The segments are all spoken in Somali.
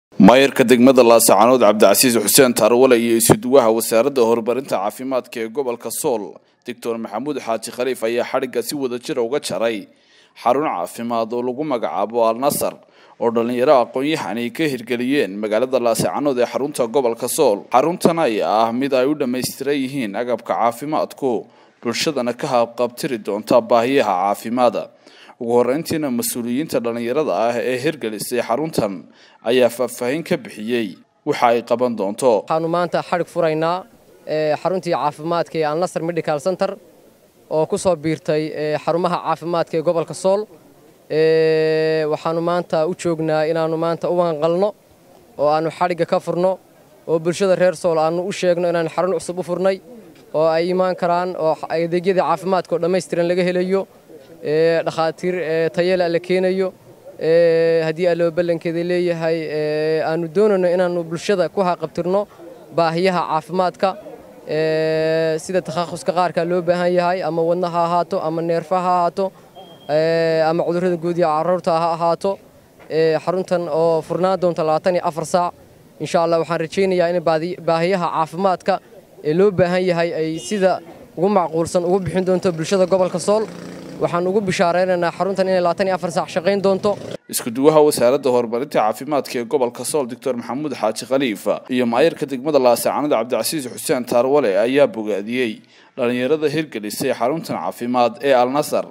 maayarka degmada laasacanood cabdicasiis xuseen taarwale iyo isuduwaha wasaaradda horumarinta caafimaadka ee gobolka sool doctor maxamuud xaaji khaliif ayaa xadhigga si wada jira uga jaray xarun caafimaad oo lagu magacaabo al nasar oo dhallinyaro aqoon-yahan ay ka hirgeliyeen magaalada laasacanood ee xarunta gobolka sool xaruntan ayaa ah mid ay u dhammaystiran yihiin agabka caafimaadku bulshadana ka habqabtiri doonta baahiyaha caafimaada ugu horreyntiina mas-uuliyiinta dhallinyarada ah ee hirgelisay xaruntan ayaa faahfaahin ka bixiyey waxa ay qaban doonto waxaanu maanta xadhig furaynaa xaruntii caafimaadka ee alnasar medical center oo ku soo biirtay xarumaha caafimaadka ee gobolka sool waxaanu maanta u joognaa inaannu maanta u wanqalno oo aannu xadhigga ka furno oo bulshada reer sool aannu u sheegno inaannu xarun cusub u furnay oo ay imaan karaan oo adeegyadii caafimaadka oo dhammaystiran laga helayo dhakhaatiir tayala la keenayo haddii alloo ballankeeda leeyahay aannu doonayno inaannu bulshada ku haqabtirno baahiyaha caafimaadka sida takhasuska qaarka loo baahan yahay ama wadna ha ahaato ama neerfa ha ahaato ama cudurrada guudiya carruurta ha ahaato xaruntan oo furnaan doonta labaatan iyo afar saac insha allah waxaan rajaynayaa in baahiyaha caafimaadka ee loo baahan yahay ay sida ugu macquulsan ugu bixin doonto bulshada gobolka sool waxaan ugu bishaaraynaynaa xaruntan inay labaatan iyo afar saac shaqayn doonto iskuduwaha wasaaradda horumarinta caafimaadka ee gobolka sool doctor maxamuud xaaji khaliif iyo maayarka degmada laasacanood cabdicasiis xuseen taarwale ayaa bogaadiyey dhallinyarada hirgelisay xaruntan caafimaad ee al nasar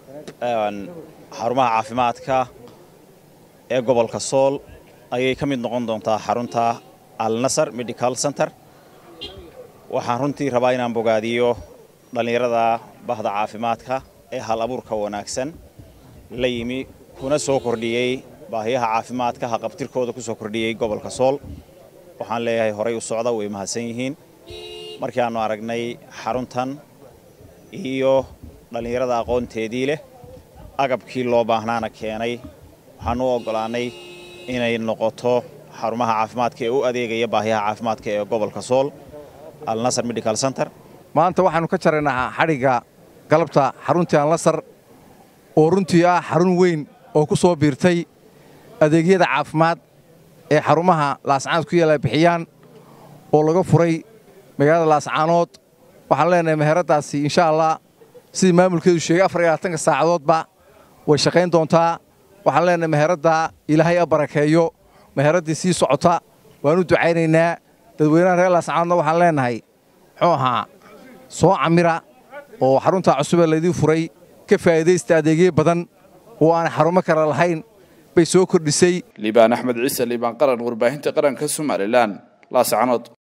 xarumaha caafimaadka ee gobolka sool ayay ka mid noqon doontaa xarunta al nasar medical center waxaan runtii rabaa inaan bogaadiyo dhallinyarada bahda caafimaadka ee hal abuurka wanaagsan la yimi kuna soo kordhiyey baahiyaha caafimaadka haqabtirkooda ku soo kordhiyey gobolka sool waxaan leeyahay horay u socda way mahadsan yihiin markii aannu aragnay xaruntan iyo dhallinyarada aqoonteedii leh agabkii loo baahnaana keenay waxaan u oggolaannay inay noqoto xarumaha caafimaadka ee u adeegaya baahiyaha caafimaadka ee gobolka sool al nasar medical center maanta waxaannu ka jaraynaa xadhigga galabta xaruntii alnasar oo runtii ah xarun weyn oo ku soo biirtay adeegyada caafimaad ee xarumaha laascaanood ku yaala bixiyaan oo laga furay magaalada laascaanood waxaan leenahay meheraddaasi insha allah sidii maamulkeedu sheegay afar iyo labaatanka saacadoodba way shaqayn doontaa waxaan leenahay meheraddaa ilaahay a barakeeyo meheraddii sii socota waan u ducaynaynaa dadweynaha reer laascaanoodna waxaan leenahay muxuu ahaa soo camira oo xaruntaa cusubee laydii furay ka faa'iidaysta adeegyo badan oo aan xarumo kale lahayn bay soo kordhisay liibaan axmed ciise liibaan qaran warbaahinta qaranka somalilan laascanood